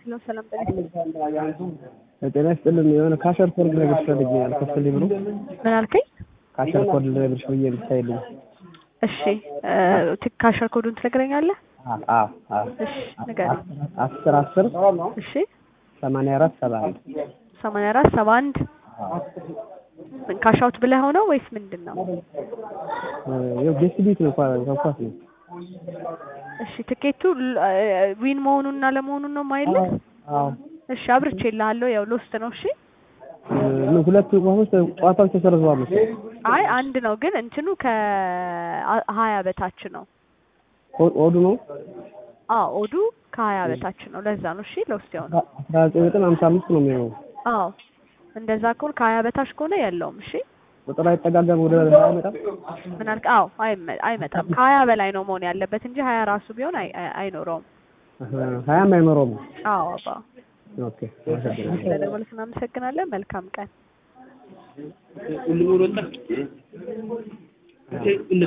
ሄሎ ሰላም ጤና ጤና ይስጥልን። የሆነ ካሸር ኮድ ልነግርሽ ፈልጌ ነው። ከፍልኝ ብሎ ምን አልከኝ? ካሸር ኮድ ልነግርሽ ብዬ ብታይልኝ። እሺ እ ካሸር ኮዱን ትነግረኛለህ? አዎ አዎ። እሺ ንገረኝ። አስር አስር እሺ ሰማንያ አራት ሰባ አንድ ሰማንያ አራት ሰባ አንድ ምን ካሻውት ብለህ ሆነው ወይስ ምንድን ነው? ያው ጌስት ቤት ነው ኳስ ነው። እሺ ትኬቱ ል- እ- ዊን መሆኑንና ለመሆኑን ነው ማይልህ? አዎ እሺ አብርቼልሃለሁ። ያው ሎስት ነው። እሺ እ፣ ሁለቱ ኳሶች ጨዋታዎች ተሰርዘዋል መሰለኝ። አይ አንድ ነው ግን እንትኑ ከሀያ በታች ነው። ኦ- ኦዱ ነው አዎ ኦዱ ከሀያ በታች ነው። ለዛ ነው እሺ ሎስት የሆነው። አስራ ዘጠኝ ነጥብ ሀምሳ አምስት ነው የሚሆነው። አዎ እንደዛ ከሆነ ከሀያ በታች ከሆነ የለውም። እሺ ቁጥር አይጠጋጋም ወደ ሀያ አይመጣም። ምን አልክ? አዎ አይመ- አይመጣም። ከሀያ በላይ ነው መሆን ያለበት እንጂ ሀያ ራሱ ቢሆን አይ- አይ- አይኖረውም። አሀ፣ ሀያም አይኖረውም። አዎ አባ ኦኬ አመሰግናለሁ። ስለደወልክ እናመሰግናለን። መልካም ቀን። ሁሉም ወጣ